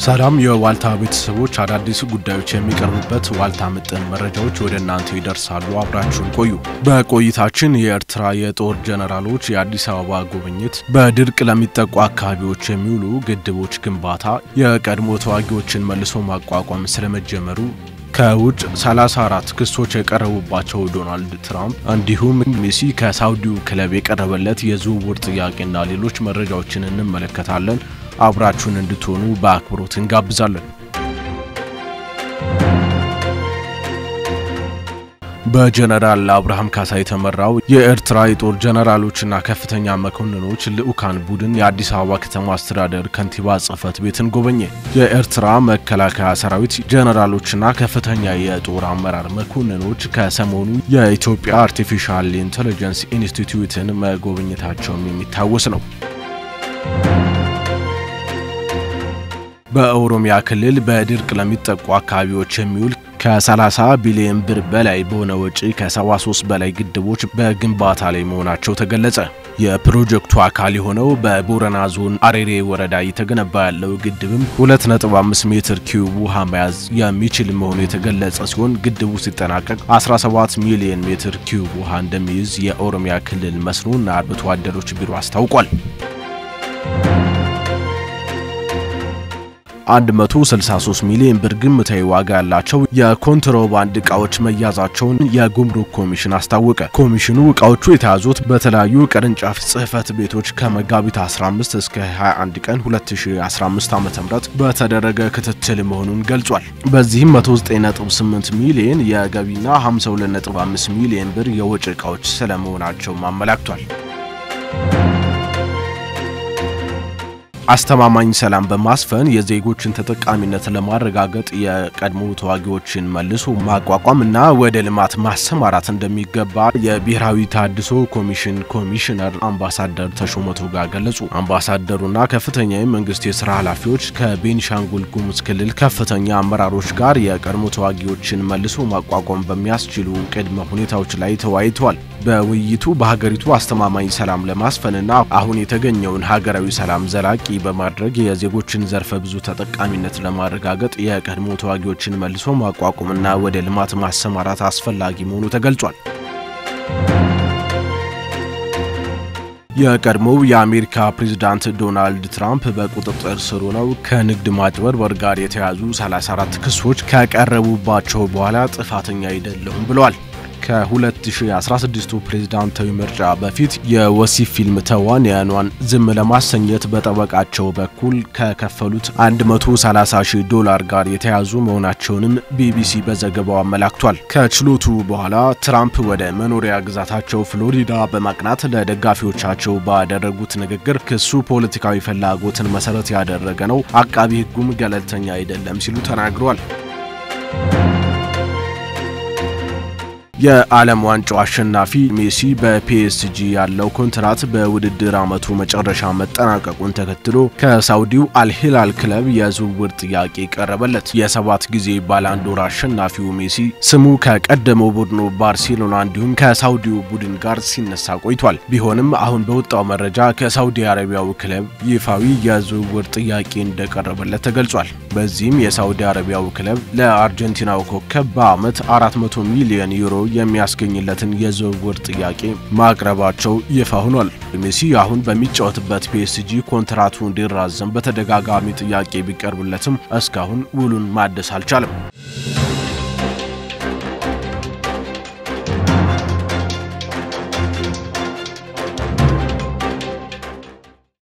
ሰላም የዋልታ ቤተሰቦች፣ አዳዲስ ጉዳዮች የሚቀርቡበት ዋልታ ምጥን መረጃዎች ወደ እናንተ ይደርሳሉ። አብራችሁን ቆዩ። በቆይታችን የኤርትራ የጦር ጀነራሎች የአዲስ አበባ ጉብኝት፣ በድርቅ ለሚጠቁ አካባቢዎች የሚውሉ ግድቦች ግንባታ፣ የቀድሞ ተዋጊዎችን መልሶ ማቋቋም ስለመጀመሩ ከውጭ 34 ክሶች የቀረቡባቸው ዶናልድ ትራምፕ እንዲሁም ሜሲ ከሳውዲው ክለብ የቀረበለት የዝውውር ጥያቄና ሌሎች መረጃዎችን እንመለከታለን። አብራችሁን እንድትሆኑ በአክብሮት እንጋብዛለን። በጀነራል አብርሃም ካሳ የተመራው የኤርትራ የጦር ጀነራሎችና ከፍተኛ መኮንኖች ልዑካን ቡድን የአዲስ አበባ ከተማ አስተዳደር ከንቲባ ጽሕፈት ቤትን ጎበኘ። የኤርትራ መከላከያ ሰራዊት ጀነራሎችና ከፍተኛ የጦር አመራር መኮንኖች ከሰሞኑ የኢትዮጵያ አርቲፊሻል ኢንቴሊጀንስ ኢንስቲትዩትን መጎብኘታቸውም የሚታወስ ነው። በኦሮሚያ ክልል በድርቅ ለሚጠቁ አካባቢዎች የሚውል ከ30 ቢሊዮን ብር በላይ በሆነ ወጪ ከ73 በላይ ግድቦች በግንባታ ላይ መሆናቸው ተገለጸ። የፕሮጀክቱ አካል የሆነው በቦረና ዞን አሬሬ ወረዳ እየተገነባ ያለው ግድብም 2.5 ሜትር ኪዩብ ውሃ መያዝ የሚችል መሆኑ የተገለጸ ሲሆን ግድቡ ሲጠናቀቅ 17 ሚሊዮን ሜትር ኪዩብ ውሃ እንደሚይዝ የኦሮሚያ ክልል መስኖና አርብቶ አደሮች ቢሮ አስታውቋል። 163 ሚሊዮን ብር ግምታዊ ዋጋ ያላቸው የኮንትሮባንድ ዕቃዎች መያዛቸውን የጉምሩክ ኮሚሽን አስታወቀ። ኮሚሽኑ ዕቃዎቹ የተያዙት በተለያዩ ቅርንጫፍ ጽሕፈት ቤቶች ከመጋቢት 15 እስከ 21 ቀን 2015 ዓ.ም በተደረገ ክትትል መሆኑን ገልጿል። በዚህም 198 ሚሊዮን የገቢና 52.5 ሚሊዮን ብር የወጪ ዕቃዎች ስለመሆናቸውም አመላክቷል። አስተማማኝ ሰላም በማስፈን የዜጎችን ተጠቃሚነት ለማረጋገጥ የቀድሞ ተዋጊዎችን መልሶ ማቋቋም እና ወደ ልማት ማሰማራት እንደሚገባ የብሔራዊ ታድሶ ኮሚሽን ኮሚሽነር አምባሳደር ተሾመ ቶጋ ገለጹ። አምባሳደሩና ከፍተኛ የመንግስት የስራ ኃላፊዎች ከቤኒሻንጉል ጉሙዝ ክልል ከፍተኛ አመራሮች ጋር የቀድሞ ተዋጊዎችን መልሶ ማቋቋም በሚያስችሉ ቅድመ ሁኔታዎች ላይ ተወያይተዋል። በውይይቱ በሀገሪቱ አስተማማኝ ሰላም ለማስፈንና አሁን የተገኘውን ሀገራዊ ሰላም ዘላቂ በማድረግ የዜጎችን ዘርፈ ብዙ ተጠቃሚነት ለማረጋገጥ የቀድሞ ተዋጊዎችን መልሶ ማቋቋምና ወደ ልማት ማሰማራት አስፈላጊ መሆኑ ተገልጿል። የቀድሞው የአሜሪካ ፕሬዝዳንት ዶናልድ ትራምፕ በቁጥጥር ስር ሆነው ከንግድ ማጭበርበር ጋር የተያዙ 34 ክሶች ከቀረቡባቸው በኋላ ጥፋተኛ አይደለሁም ብለዋል። ከ2016 ፕሬዝዳንታዊ ምርጫ በፊት የወሲብ ፊልም ተዋንያኗን ዝም ለማሰኘት በጠበቃቸው በኩል ከከፈሉት 130 ሺህ ዶላር ጋር የተያዙ መሆናቸውንም ቢቢሲ በዘገባው አመላክቷል። ከችሎቱ በኋላ ትራምፕ ወደ መኖሪያ ግዛታቸው ፍሎሪዳ በማቅናት ለደጋፊዎቻቸው ባደረጉት ንግግር ክሱ ፖለቲካዊ ፍላጎትን መሰረት ያደረገ ነው፣ አቃቢ ሕጉም ገለልተኛ አይደለም ሲሉ ተናግረዋል። የዓለም ዋንጫው አሸናፊ ሜሲ በፒኤስጂ ያለው ኮንትራት በውድድር ዓመቱ መጨረሻ መጠናቀቁን ተከትሎ ከሳውዲው አልሂላል ክለብ የዝውውር ጥያቄ ቀረበለት። የሰባት ጊዜ ባላንዶር አሸናፊው ሜሲ ስሙ ከቀደመው ቡድኑ ባርሴሎና እንዲሁም ከሳውዲው ቡድን ጋር ሲነሳ ቆይቷል። ቢሆንም አሁን በወጣው መረጃ ከሳውዲ አረቢያው ክለብ ይፋዊ የዝውውር ጥያቄ እንደቀረበለት ተገልጿል። በዚህም የሳውዲ አረቢያው ክለብ ለአርጀንቲናው ኮከብ በዓመት 400 ሚሊዮን ዩሮ የሚያስገኝለትን የዝውውር ጥያቄ ማቅረባቸው ይፋ ሆኗል። ሜሲ አሁን በሚጫወትበት ፒኤስጂ ኮንትራቱ እንዲራዘም በተደጋጋሚ ጥያቄ ቢቀርብለትም እስካሁን ውሉን ማደስ አልቻለም።